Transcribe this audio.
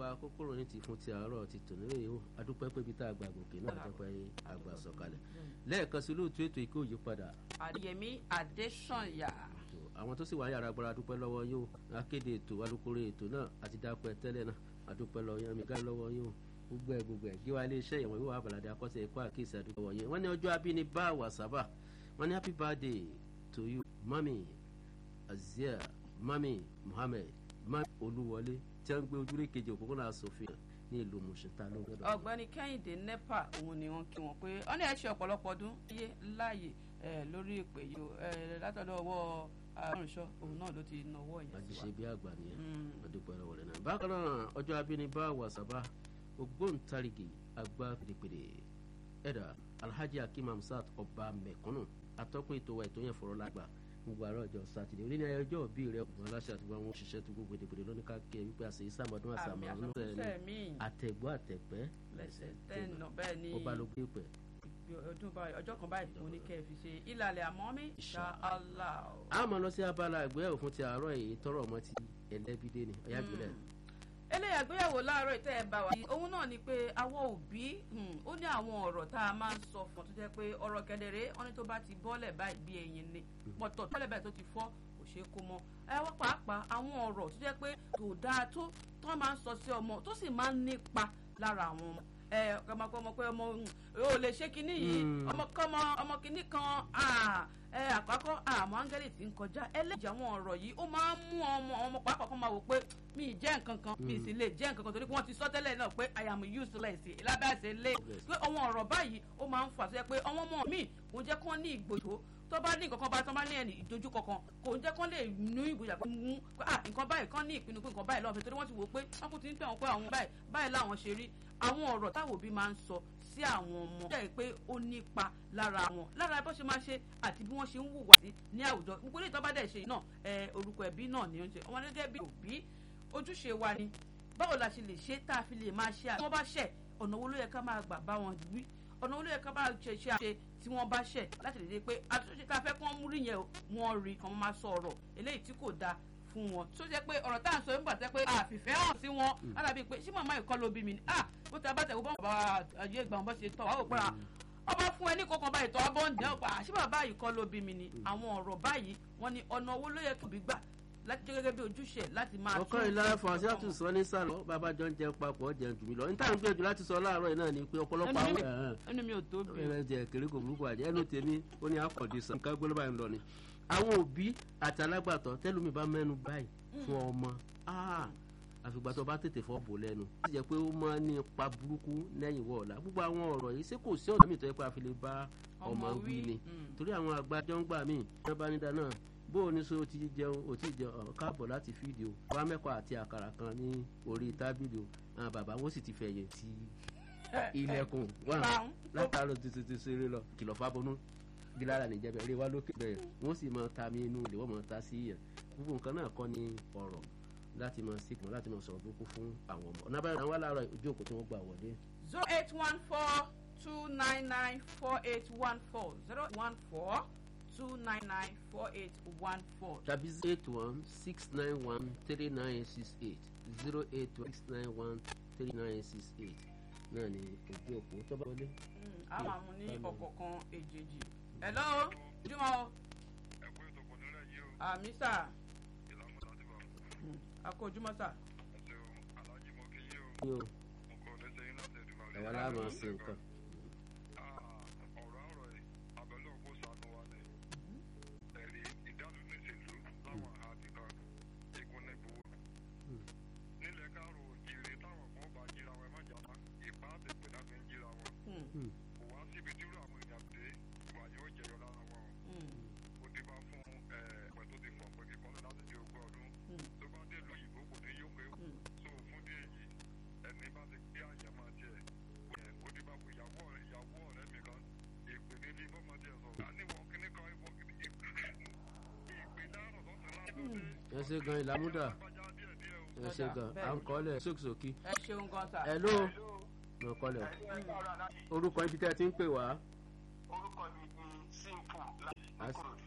pa kókóró ní ti fún ti àárọ̀ ti tò nílé yìí ó adúpẹ́ pé ibi tá a gbà gòkè náà adúpẹ́ àgbà sọ̀kalẹ̀ lẹ́ẹ̀kan sí olóòtú ètò ìkó òyípadà àdìyẹmí adésànyà àwọn tó sì wà yàrá agbára adúpẹ́ lọ́wọ́ yín o akéde ètò alukoro ètò náà àti dápẹ́ tẹ́lẹ̀ náà adúpẹ́ lọ́wọ́ yín amígá lọ́wọ́ yín o gbogbo ẹ̀ gbogbo ẹ̀ gíwá ilé iṣẹ́ ìwọ̀n wíwá àbàlàdé akọ́sẹ̀ ẹ̀kọ́ àkíyèsí adúpẹ́ lọ́wọ́ yín wọ́n ní ọjọ́ abínibá wàsábà wọ́n ní happy birthday to you mami azia mami muhammed mami olúwọlé tí wọ́n ń gbé ojúlé kejì òpópónà asòfin ní ìlú mùsùlùmá lọ́dọ̀. ọ̀gbẹ́ni kẹ́hìndé nepa òun ni wọ́n kí wọn pé wọ́n ní ẹ ṣe ọ̀pọ̀lọpọ̀ ọdún yé láàyè lórí ìpè yìí látọ̀dọ̀ ọwọ́ àrùnṣọ òun náà ló ti nawọ́ yẹn àti ṣe bí àgbà nìyẹn ọdúpẹ́ lọ́wọ́ rẹ̀ náà. bákan náà ọjọ́ abínibá wàsábà ògbóǹtarìgì àgbà pèdèpèdè ẹ̀dà alhaji akim hamsat ọba mẹ̀kúnnù atọ́kùn ètò wa ètò yẹn fọ̀rọ̀ lágbà gbogbo àárọ̀ ọjọ́ sátidé orí ní ayẹyẹ ọjọ́ òbí rẹ ọ̀gbọ́n aláṣẹ àti gbogbo àwọn òṣìṣẹ́ tó gbogbo èdèbòdè lónìí ká kẹ́ wípé àṣẹ ìsàmọ́dún àṣàmọ́ ọdún sẹ́ẹ̀mí àtẹ̀gbọ́ àtẹ̀pẹ́ lẹ́sẹ̀ tẹ́nà bẹ́ẹ̀ ni ọba ló gbé pẹ̀. ọdún báyìí ọjọ́ kan báyìí mo ní kẹ́ ẹ fi ṣe ìlàlẹ̀ àmọ́ mi ṣá Allah. a máa lọ sí abala ìgbéyàwó òfin ti àárọ̀ èyí tọrọ ọmọ ti ẹlẹ́bídé ni ọ̀yá ìbílẹ̀. eléyà gbéyàwó láàárọ̀ ìtẹ́ ẹ̀ bá wa. òun náà ni pé àwọn òbí ó ní àwọn ọ̀rọ̀ tá a máa ń sọ fún ọ tó jẹ́ pé ọ̀rọ̀ kedere wọn ní tó bá ti bọ́lẹ̀ báyìí bí ẹyin ni pọ̀tọ̀ tọ́lẹ̀ báyìí tó ti fọ́ kò ṣeé kó mọ́ ẹ wá pàápàá àwọn ọ̀rọ̀ tó jẹ́ pé kò dáa tó tó máa ń sọ sí ọmọ tó sì máa ń nípa lára àwọn ọmọ ẹ ọmọ ọmọ pé ọmọ ò lè ṣe kinní yìí ọmọ kọ́mọ ọmọ kinní kan ẹ àkọ́kọ́ àmọ́ áńgẹ́lì tí ń kọjá ẹlẹ́jì àwọn ọ̀rọ̀ yìí ó máa ń mú ọmọ ọmọ pàápàá kan máa wò pé mi ì jẹ́ nǹkan kan mi ì sì lè jẹ́ nǹkan kan torí pé wọ́n ti sọ tẹ́lẹ̀ náà pé I am useless lábẹ́ àṣẹ lé pé àwọn ọ̀rọ̀ báyìí ó máa ń fà sí ẹ pé ọmọ ọmọ mi kò jẹ́ kí wọ́n ní ìgbòho tó bá ní nǹkan kan bá tó bá ní ẹni ìdojú kankan kò ń jẹ́ kán lè nú ìgboyà pé mú ah nǹkan báyìí kán ní ìpinnu pé nǹkan báyìí lọ́wọ́ torí wọ́n ti wò pé wọ́n kò ti ń pè wọ́n pé àwọn báyìí báyìí láwọn ṣe rí àwọn ọ̀rọ̀ táwọn òbí máa ń sọ sí àwọn ọmọ jẹ́ pé ó nípa lára wọn lára bó ṣe máa ṣe àti bí wọ́n ṣe ń hùwà sí ní àwùjọ gbogbo ilé ìtọ́ba dẹ̀ ṣe náà orúkọ ẹbí náà ni ó ń ṣe ọmọ gẹ́gẹ́ bí òbí ojúṣe wa ni báwo la ṣe lè ṣe tá a fi lè máa ṣe àti wọ́n bá ṣẹ̀ ọ̀nà wo ló yẹ ká máa gbà bá wọn wí ọ̀nà wo ló yẹ ká máa ṣe ṣe àṣe tí wọ́n bá ṣẹ̀ láti lè dé pé àtúnṣe tá a fẹ́ kí wọ́n mú rí yẹn wọ́n rí kí wọ́n máa sọ ọ̀rọ̀ eléyìí tí kò dáa fún wọn tó jẹ́ pé ọ̀rọ̀ tá à ń sọ nígbà tẹ́ pé àfìfẹ́ hàn sí wọn alábí pé ṣé màmá ìkọ́ ló bí mi ni ah bó ta bá tẹ̀ wọ́n bá ayé ìgbà wọn bá ṣe tọ̀ wá wò pé ọba fún ẹ ní kọkàn báyìí tọ́ ọbọ̀ ń dẹ́ ọ̀pá ṣé bàbá yìí kọ́ ló bí mi ni àwọn ọ̀rọ̀ báyìí wọ́n ní ọ̀nà owó ló yẹ kí òbí gbà láti jẹ́ gẹ́gẹ́ bí ojúṣe láti máa ọkọ ìlara fàṣátù sọ ní sàlọ bàbá jọ ń jẹun papọ̀ jẹun jù mí lọ níta ń gbìyànjú láti sọ láàárọ̀ yìí náà ni pé ọ̀pọ̀lọpọ̀ àwọn ẹnu mi ò tó bí ẹ̀rẹ̀ jẹ kéré kò burúkú àjẹ́ ẹnu tèmi ó ní àkọ́dé sàn ká gbọ́dọ̀ báyìí lọ ni. àwọn òbí àti alágbàtọ́ tẹ́lómi bá mẹ́nu báyìí fún ọmọ àfìgbà tó bá tètè fọ́ bò lẹ́nu. ó sì jẹ́ pé ó máa ní ipa burúkú lẹ́yìn wọ̀ọ̀la gbogbo àwọn ọ̀rọ̀ yìí ṣé kò sí ọ̀nà mi tó yẹ pé a fi lè bá ọmọ wí ni torí àwọn àgbàjọ ń gbà míì wọ́n bá ní dáná bó o ní so o ti jẹun o ti jẹun káàbọ̀ láti fídíò wá mẹ́kọ̀ọ́ àti àkàrà kan ní orí tábìlì o àwọn bàbá wọn sì ti fẹ̀yìn tí ilẹ̀kùn wà látàárọ̀ tuntun ti ṣeré lọ kìlọ̀ fábọ́nú gílára nìjẹ́bẹ̀ eré wá lókè bẹ̀rẹ̀ wọ́n sì máa ta mí inú ilé wọ́n máa ta sí yẹn gbogbo nǹkan náà kọ́ ni ọ̀rọ̀ láti máa síkùn láti máa sọ̀rọ̀ burúkú fún àwọn ọmọ ọ̀nà abẹ́rẹ́ àwọn aláàárọ̀ ojú òkú tí wọ́n gbà wọlé. zero eight one four two nine nine four eight one four zero one four two nine nine four eight one four. tàbí eight one six nine one three nine six eight zero eight one six nine one three nine six eight náà ni ojú òpó tó bá wọlé. a máa mú ní ọ̀kọ̀ọ̀kan èjèèjì. hello jùmọ̀ o. ẹ̀kọ́ ètò kò nílẹ̀ yìí o. àmì sà. ìlànà láti bá. àkó jùmọ̀ sà. ẹsẹ̀ o alájí mo kí yín o. yóò mo kọ́ lẹ́sẹ̀ yín láti ẹ̀dùn ẹ̀wà láàmú sí nǹkan. ọ̀rọ̀ àrọ̀ ẹ̀ abẹ́lẹ́ òkú sànù wa ni. ẹ̀rí ìdálù ní ìṣèlú láwọn àti kan ìkúnlẹ̀ gbowó. nílẹ̀ káàró jèrè táwọn kan bá jíra wọn ẹ má jà má ìpá àtẹ̀pẹ̀ náà fi ń jíra wọn. kò wá síbi tí irú àwọn èèyàn dé ìwà yóò jẹyọ lára wọn o. ó ti bá fún ẹ̀ẹ́dẹ̀ tó ti fọ̀ pé kíkọ́ láti di ogún ọdún. tó bá dé ìlú òyìnbó kò ní yóò pé so fún dé èyí ẹni bá ti gbé àyè máa tiẹ̀ ó ti bá fún ìyàwó ọ̀rẹ́ ìyàwó ọ̀rẹ́ mi kan ìpè ní ilé bọ́mọ tiẹ̀ sọ. àníwọ̀ kíní kan ìwọ kíní ìpè dárò lọ́sàn-án láàbọ̀ ẹ ṣe gan ìlàmúdà lágbájá díẹ̀ díẹ̀ o. ẹ ṣe gan à ń kọ́lẹ̀ sókìsókì. ẹ ṣeun gan sà. ẹ ló mo kọ́lẹ̀ orúkọ ibi tẹ́ ẹ ti ń pè wá. orúkọ mi ni simple láti As- kúrò